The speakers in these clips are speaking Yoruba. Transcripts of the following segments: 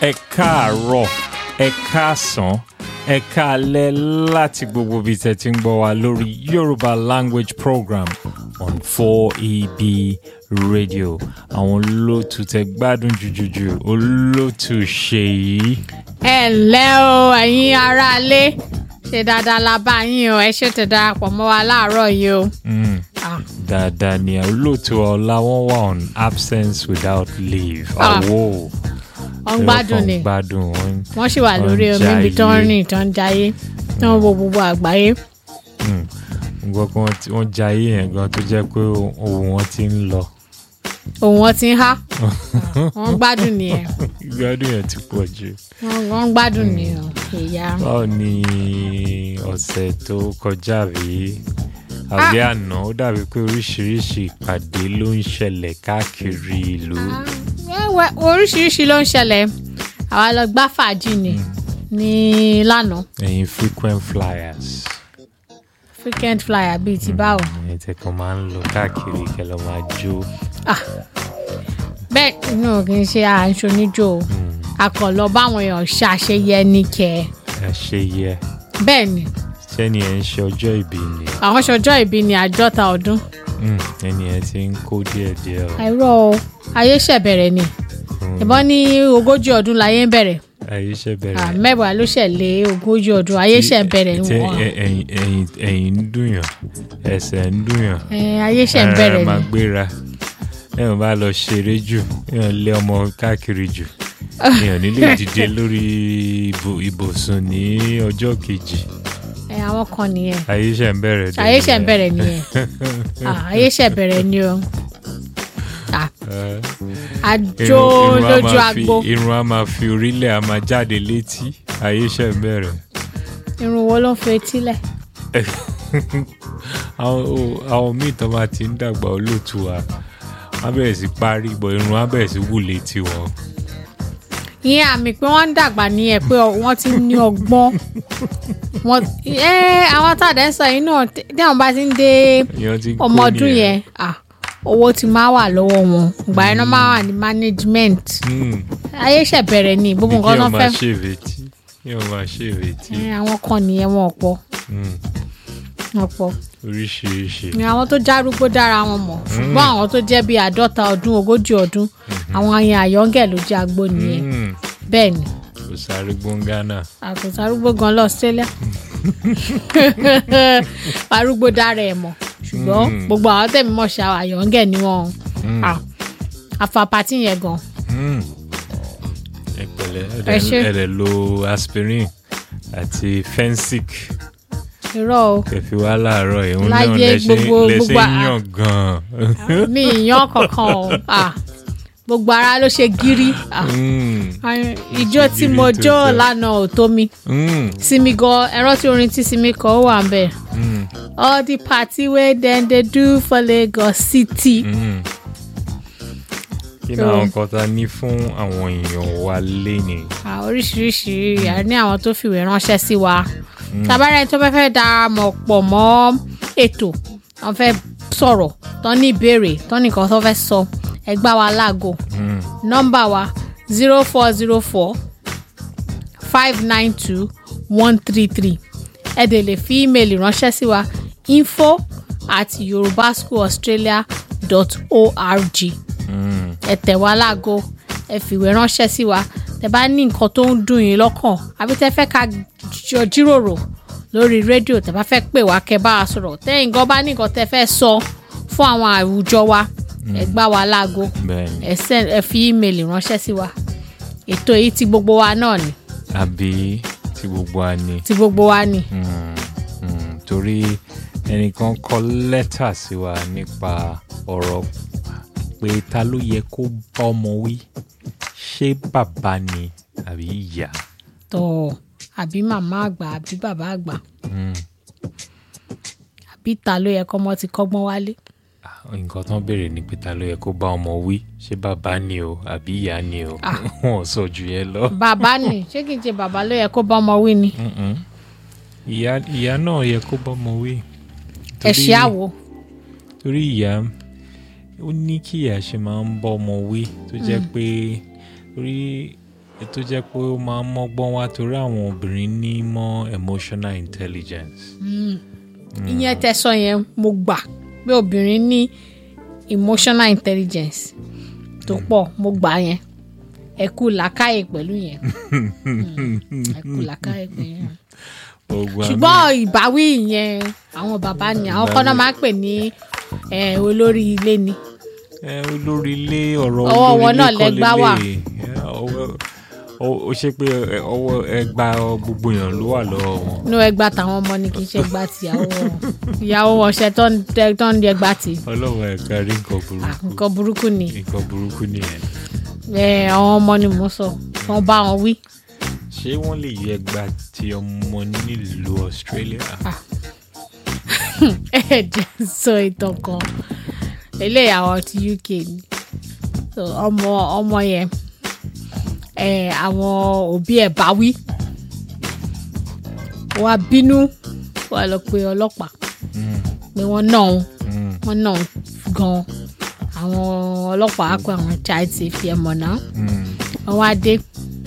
ẹ káàárọ̀ ẹ káàsán ẹ káalẹ́ láti gbogbo ibi tẹ́ ti ń gbọ́ wa lórí Yorùbá language program on 4EB radio àwọn olóòtú tẹ́ gbádùn jùjùjù olóòtú ṣèyí ẹ ǹlẹ́ o ẹ̀yin aráalé ṣe dáadáa la bá yín o ẹ ṣe tẹ̀ darapọ̀ mọ́ wa láàárọ̀ yìí o. mm, Ah, dáadáa ni olóòtú ọlá wọn wà on absence without leave Ah. àwọ̀ wọ́n ń gbádùn ni gbádùn wọn. wọ́n sì wà wọ́n lórí ń omi ibi tó ń jayé. rìn tó ń jayé tó ń wo gbogbo àgbáyé. Mm. Mo gbọ́ pé wọ́n ti- wọ́n jayé yẹn gan tó jẹ́ pé ohun wọn ti ń lọ òun wọn ti ń há wọ́n ń gbádùn nìyẹn ìgbádùn yẹn ti pọ̀ jù. wọ́n wọ́n ń gbádùn nìyẹn ìyá. báwo ni ọ̀sẹ̀ tó kọjá rí àbí àná ó dàbí pé oríṣiríṣi ìpàdé ló ń ṣẹlẹ̀ káàkiri ìlú. Wẹ́wẹ́, oríṣiríṣi ló ń ṣẹlẹ̀ àwa lọ gbá fàájì ni ní lánàá ẹ̀yin frequent flyers frequent flyer bíi ti báwo. ẹ̀yin tẹ̀ kàn máa ń lọ káàkiri kẹ́ lọ máa jó. Ah, bẹ́ẹ̀ inú ò kì í ṣe àǹṣọ níjó o akọ̀lọ́ báwọn èèyàn ṣàṣeyẹ ní kẹ́ ẹ ṣe yẹ bẹ́ẹ̀ ni sẹ́ni ẹ̀ ń ṣe ọjọ́ ìbí ni àwọn ṣọjọ́ ìbí ni àádọ́ta ọdún Mm, ẹni ẹ̀ ti ń kó díẹ̀díẹ̀ o. àìrọ́ o ayé ṣẹ̀ bẹ̀rẹ̀ ni ìbọn ní ogójì ọdún láyé ń bẹ̀rẹ̀ ayé ṣe Ah, bẹ̀rẹ̀. mẹ́wàá ló ṣẹ̀ lé ogójì ọdún ayé ṣẹ̀ bẹ̀rẹ̀ ni tí wọ́n ẹ- ẹ̀yìn ẹ̀yìn ẹ̀yìn ń dùnyàn ẹsẹ̀ ń dùnyàn Eh, ayé ṣẹ̀ ara bẹ̀rẹ̀ máa ni gbéra èèyàn bá lọ ṣeré jù èèyàn lé ọmọ káàkiri jù èèyàn nílé dìde lórí ibù- ibùsùn ní ọjọ́ kejì Eh, àwọn kan nìyẹn ayé ṣẹ̀ ń bẹ̀rẹ̀ dé ayé ṣẹ̀ nìyẹn. bẹ̀rẹ̀ nìyẹn Ah, ayé ṣẹ̀ bẹ̀rẹ̀ ni o Ah, Eh, àjò irun- irun á lójú máa fi- agbo irun á máa fi orílẹ̀ á máa jáde létí ayé ṣẹ̀ ń bẹ̀rẹ̀. irun wo ló ń fi etí lẹ̀ àwọn o- àwọn míì tó máa ti ń dàgbà olóòtú wa wọn bẹ̀rẹ̀ sí parí bọ̀ irun wọn bẹ̀rẹ̀ sí wù létí wọn. ìyẹn àmì pé wọ́n ń dàgbà nìyẹn pé ọ- wọ́n ti ní ọgbọ́n wọ́n ẹ́ àwọn tàdé ń sọ yìí náà tí àwọn bá ti ń dé èèyàn ti ń kó ọmọ ọdún nìyẹn. yẹn ah, owó ti máa wà lọ́wọ́ wọn ìgbà yẹn náà máa wà ní management Mm, ayé ṣẹ̀ bẹ̀rẹ̀ ní gbogbo bí nǹkan kí náà wọn fẹ́ máa ṣèwé tí kí wọn máa ṣèwé tí Eh, àwọn kan nìyẹn wọn ọ̀pọ̀ Mm, ọ̀pọ̀ oríṣiríṣi. ni àwọn tó járúgbó dára wọn mọ̀ ṣùgbọ́n àwọn tó jẹ́ bíi àádọ́ta ọdún ogójì ọdún àwọn yẹn àyọ́ngẹ̀ ló jẹ́ agbó nìyẹn Mm, bẹ́ẹ̀ ni kò sáré gbóngánà. àkùtà arúgbó gan lọ Australia arúgbó dára ẹ̀ mọ̀ ṣùgbọ́n Mm. gbogbo àwọn tẹ̀mí mọ̀ ṣe àwọn àyọ̀ǹgẹ̀ ni wọ́n Ah, afa pati yẹn gan Mm. ẹ pẹ̀lẹ́ ẹ Ẹ ṣé. dẹ̀- ẹ dẹ̀ lo aspirin àti fensic irọ́ o kẹfì wá láàárọ̀ ìhun náà Láyé lẹ́sẹ̀ gbogbo- lẹ́sẹ̀ gbogbo a- yàn gan-an. mi ìyan kankan o Ah, gbogbo ara ló ṣe gírí Ah, Mm. ay- ijó tí gírí mo tó jó tẹ̀. lánàá ò tó mi Mm. sinmi gan ẹ̀rọ tí orin tí sinmi kọ ó wà ń bẹ̀ Mm. all the party wey dem dey do for Lagos City. Mm. kí ni So- àwọn nǹkan tá a ní fún àwọn èèyàn wa léni. Ah, oríṣiríṣi a ní àwọn tó fìwé ránṣẹ́ sí wa tabarẹ́ tó fẹ́ fẹ́ darapọ̀ pọ̀ mọ́ ètò wọ́n fẹ́ sọ̀rọ̀ tán ní ìbéèrè tán nìkan tó fẹ́ sọ ẹ gbá wa láago Mm. nọ́mbà wa zero four zero four five nine two one three three ẹ dẹ̀ lè fi ímeèlì ránṣẹ́ sí wa info at yorubaschoolaustralia dot org Mm. ẹ tẹ̀ wá láago ẹ fìwé ránṣẹ́ sí wa tẹ bá ní nǹkan tó ń dùn yín lọ́kàn àbí tẹ fẹ́ ká jọ jíròrò lórí rédíò tẹ bá fẹ́ pè wá kẹ bá wa sọ̀rọ̀ tẹ́yìn gan bá ní nǹkan tẹ fẹ́ sọ fún àwọn àwùjọ wa ẹ gbá wa láago bẹ́ẹ̀ni ẹ send ẹ fi ímeèlì ránṣẹ́ sí wa ètò yìí ti gbogbo wa náà ni àbí tí gbogbo wa ní. ti gbogbo wa ni Mm. Mm. torí ẹnìkan kọ lẹ́tà sí wa nípa ọ̀rọ̀ pé ta ló yẹ kó bá ọmọ wí ṣé bàbá ni àbí ìyá. tọ̀ àbí màmá àgbà àbí bàbá àgbà Mm. àbí ta ló yẹ kọ́mọ ti kọ́gbọ́n wálé Ah, nǹkan tán béèrè ni pé ta ló yẹ kó bá ọmọ wí ṣé bàbá ni o àbí ìyá ni o Ah. wọn ò sọ jù yẹn lọ. bàbá ni ṣé kìí ṣe bàbá ló yẹ kó bá ọmọ wí ni Mm-mm. ìyá ìyá náà yẹ kó bá ọmọ wí. ẹ ṣe àwò torí ìyá ó ní kí ìyá ṣe máa ń bọ́ ọmọ wí tó jẹ́ pé orí tó jẹ́ pé ó máa ń mọ́gbọ́n wá torí àwọn obìnrin ní mọ́ emotional intelligence. ìyẹn tẹsán yẹn mo gbà pé obìnrin ní emotional intelligence tó pọ̀ mo gbà yẹn ẹ kú làákàyè pẹ̀lú yẹn Mm, ẹ kú làákàyè pẹ̀lú yẹn Gbogbo àmì- ṣùgbọ́n ìbáwí yẹn àwọn bàbá ni àwọn kan náà máa ń pè ní eh, olórí ilé ni ẹ olórí ilé ọ̀rọ̀ Ọwọ́ olórí wọn ilé náà kọ́ lẹgbá wà. lélẹ̀. Ẹ, ọwọ́- ọ- ó ṣe pé ẹ, ọwọ́ ẹgbà gbogbo èèyàn ló wà lọ́wọ́ wọn. inú ẹgbà táwọn ọmọ ni kì í ṣe ẹgbà tìyàwó wọn ìyàwó wọn ṣe tó ń dẹ- tó ń di ẹgbà tì ọlọ́wọ́ ẹ̀ka rí nǹkan burúkú nǹkan burúkú ni nǹkan burúkú nìyẹn. Eh, àwọn ọmọ ni mò ń sọ wọn bá wọn wí ṣé wọ́n lè yẹ ẹgbà tí ọmọ nílùú Australia? ẹ jẹ́ n sọ ìtàn kan eléyìí àwọn ti UK ni so ọmọ ọmọ yẹn ẹ àwọn òbí ẹ̀ bá wí wọ́n á bínú wọ́n á lọ pe ọlọ́pàá Mm, pé wọ́n náà òun mm, wọ́n náà òun gan àwọn ọlọ́pàá á pé àwọn child safety ẹ̀ mọ̀ náà mm. wọ́n wá dé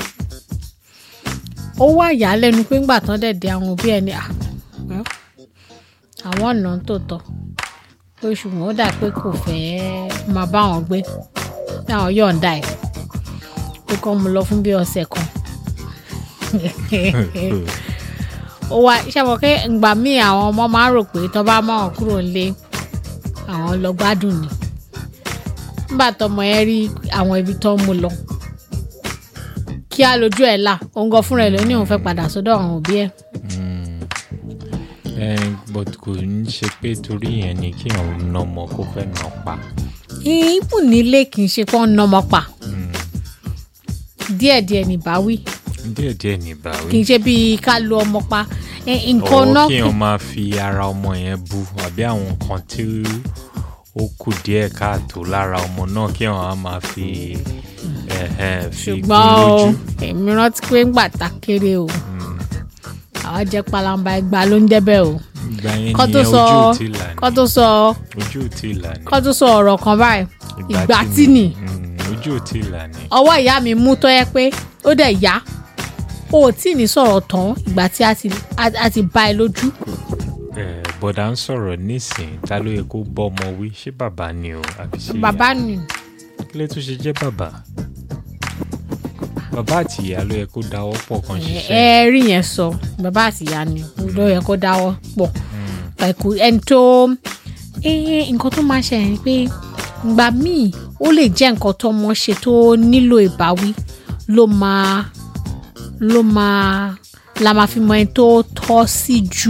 ó wá ìyàlẹ́nu pé ńgbà tán dẹ̀ dé àwọn òbí ẹ̀ ní à well, àwọn ọ̀nà tó tọ́ pé ṣùgbọ́n ó dà pé kò fẹ́ máa bá wọn gbé ní àwọn yọ̀ǹda ẹ̀ pé kọ́ mu lọ fún bí ọ̀sẹ̀ kan ó wá iṣẹ́ mọ̀ pé ìgbà míì àwọn ọmọ máa ń rò pé tó bá mọ̀ wọn kúrò nílé àwọn lọ gbádùn ni nígbà tọmọ yẹn rí àwọn ibi tó ń mú lọ kí á lójú ẹ̀ là òun gan fúnra ẹ̀ ló ní òun fẹ́ padà sọ́dọ̀ àwọn òbí ẹ̀ Mm. Eh, but kò ń ṣe pé torí yẹn ni kí àwọn nà ọmọ kó fẹ́ nà pa. ìbù nílé kì í ṣe pé wọ́n ń nọmọ pa Mm. díẹ̀díẹ̀ ní báwí díẹ̀ díẹ̀ ní ìbáwí. kì í ṣe bíi ká lu ọmọ pa Eh, nǹkan ọwọ́ náà kí èèyàn máa fi ara ọmọ yẹn bu àbí àwọn nǹkan tí ó kù díẹ̀ káàtó lára ọmọ náà kí èèyàn á máa fi ẹ̀hẹ̀, fi gún ṣùgbọ́n o lójú. èmi rántí pé ń gbà ta kéré o àwọn jẹ́ palamba ẹgbàá ló ń débẹ̀ o ìgbà yẹn kọ́ tó nìyẹn sọ ojú ò tí ì là ní. kọ́ tó sọ ojú ò tí ì là ní. kọ́ tó sọ ọ̀rọ̀ kan báyìí ìgbà tí nì Mm, ojú ò tí ì là ní. ọwọ́ ìyá mi mú tó yẹ pé ó dẹ̀ yá o ò tí ì ní sọ̀rọ̀ tán ìgbà tí a ti a- a ti bá ẹ lójú Eh, bọ̀dá ń sọ̀rọ̀ nísìn ta ló yẹ kó bọ́ ọmọ wí ṣé bàbá ni o àbí ṣé ìyá? bàbá nì kí ló tún ṣe jẹ́ bàbá bàbá àti ìyá ló yẹ kó dáwọ́ pọ̀ kan ẹ ṣiṣẹ́ rí yẹn sọ bàbá àti ìyá ni ló yẹ kó dáwọ́ pọ̀ ẹ̀kú ẹni tó eh, nǹkan tó máa ṣẹlẹ̀ ni pé ìgbà míì ó lè jẹ́ nǹkan tó mọ̀ ṣe tó nílò ìbáwí ló máa ló máa la máa fi mọ ẹni tó tọ́ sí jù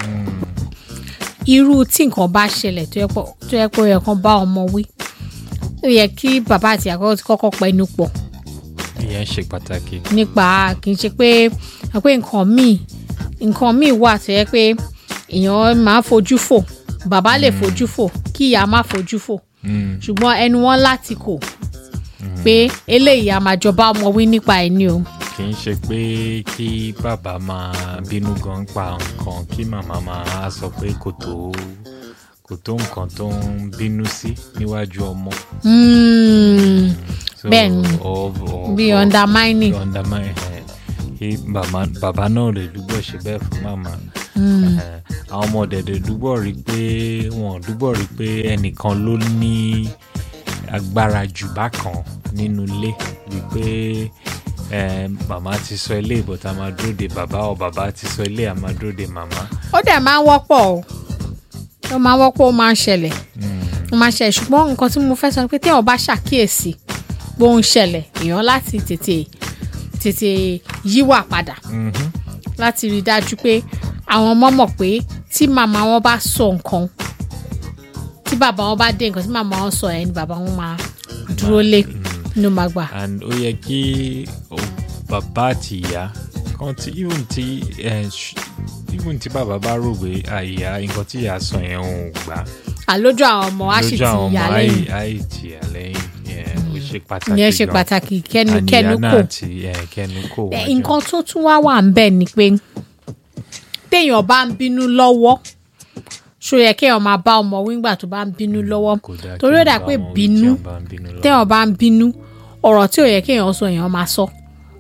irú tí nǹkan bá ṣẹlẹ̀ tó yẹ pé tó yẹ pé ó yẹ kán bá ọmọ wí ó yẹ kí bàbá àti ìyá kọ́kọ́ ti kọ́kọ́ pẹnu pọ̀ ìyẹn ṣe pàtàkì nípa kì í ṣe pé pé nǹkan míì nǹkan míì wà tó yẹ pé èèyàn máa fojú fò bàbá lè fojú fò kí ìyá má fojú fò Mm, ṣùgbọ́n ẹnu wọn láti kò pé eléyìí a máa jọba ọmọ wí nípa ẹ̀ ni o kì í ṣe pé kí bàbá máa bínú gan pa nǹkan kí màmá máa sọ pé kò tó kò tó nǹkan tó ń bínú sí níwájú ọmọ. Mm, So, Bẹ́ẹ̀ni. ọ- ọ- bí ọ- undermining bí undermine ẹ̀ kí bàbá bàbá náà lè dúgbò ṣe bẹ́ẹ̀ fún màmá. Ẹ̀hẹ̀, àwọn ọmọ dẹ̀dẹ̀ dúgbò rí pé wọn dúgbò rí pé ẹnìkan ló ní agbára jù bákan nínú ilé wípé ẹ, màmá ti sọ ilé ìbọ̀tà máa dúró de bàbá ọ bàbá ti sọ ilé àmà dúró de màmá. ó dẹ̀ máa ń wọ́pọ̀ o ó máa ń wọ́pọ̀ ó máa ń ṣẹlẹ̀ ó máa ń ṣẹlẹ̀ ṣùgbọ́n nǹkan tí mo fẹ́ sọ ni pé téèyàn bá ṣàkíyèsí bó ń ṣẹlẹ̀ èèyàn láti tètè tètè yíwà padà Mhm. láti rí i dájú pé àwọn ọmọ mọ̀ pé tí màmá wọn bá sọ nǹkan tí bàbá wọn bá dé nǹkan tí màmá wọn sọ ẹ̀ ni bàbá wọn máa dúró lé inú máa gbà. and ó yẹ kí o- bàbá àti ìyá kan tí even tí ẹ, ṣ- even tí bàbá bá rò pé àyà nǹkan tí ìyá sọ yẹn ò gbà àlójú àwọn ọmọ á sì lójú ti àwọn ọmọ yà lẹ́yìn àì tì yà lẹ́yìn yẹn ó ṣe pàtàkì ìyẹn ṣe gan. pàtàkì kẹnu And kẹnu ìyá náà kò. ti ẹ, kẹnu kò Ẹ, wájú. nǹkan tó tún wá wà ń bẹ̀ ni pé téèyàn bá ń bínú lọ́wọ́ ṣó yẹ kéèyàn máa bá ọmọ wíńgbà tó bá ń bínú lọ́wọ́ Kò dáa torí ó kéèyàn dà bá pé wọn wí tí bínú wọ́n bá ń bínú lọ́wọ́. téèyàn bá ń bínú ọ̀rọ̀ tí ò yẹ kéèyàn sọ èèyàn máa sọ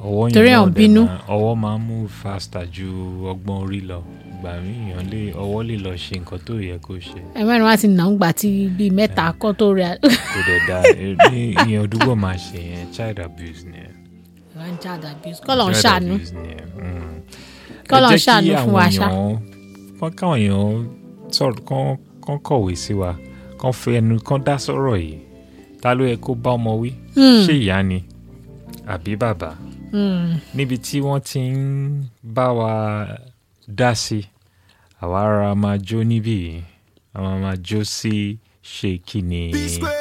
ọwọ́ yẹn Torí náà àwọn dẹ̀ bínú. máa- ọwọ́ máa ń move faster ju ọgbọ́n orí lọ ìgbà míì èèyàn lè ọwọ́ lè lọ ṣe nǹkan tó yẹ kó ṣe ẹ mẹ́rin wá ti nà ń gbà tí bíi mẹ́ta kọ́ tó rẹ̀ kò dẹ̀ da ní ìyẹn òdúgbò máa ṣe yẹn child abuse ni ẹ. wá ń jáde abuse kọ́ lọ́n Child ṣàánú abuse ni ẹ. Mm. Kọ́ Ẹ lọ́n jẹ́ kí ṣàánú fún wa àwọn ṣá. èèyàn- kán káwọn èèyàn sọ̀rọ̀ kán kán kọ̀wé sí wa kán fi ẹnu kán dá sọ̀rọ̀ yìí ta ló yẹ kó bá ọmọ wí ṣé ìyá ni àbí bàbá níbi tí wọ́n ti ń bá wa dá sí àwa ara máa jó níbí yìí àwa máa jó sí ṣé kí ni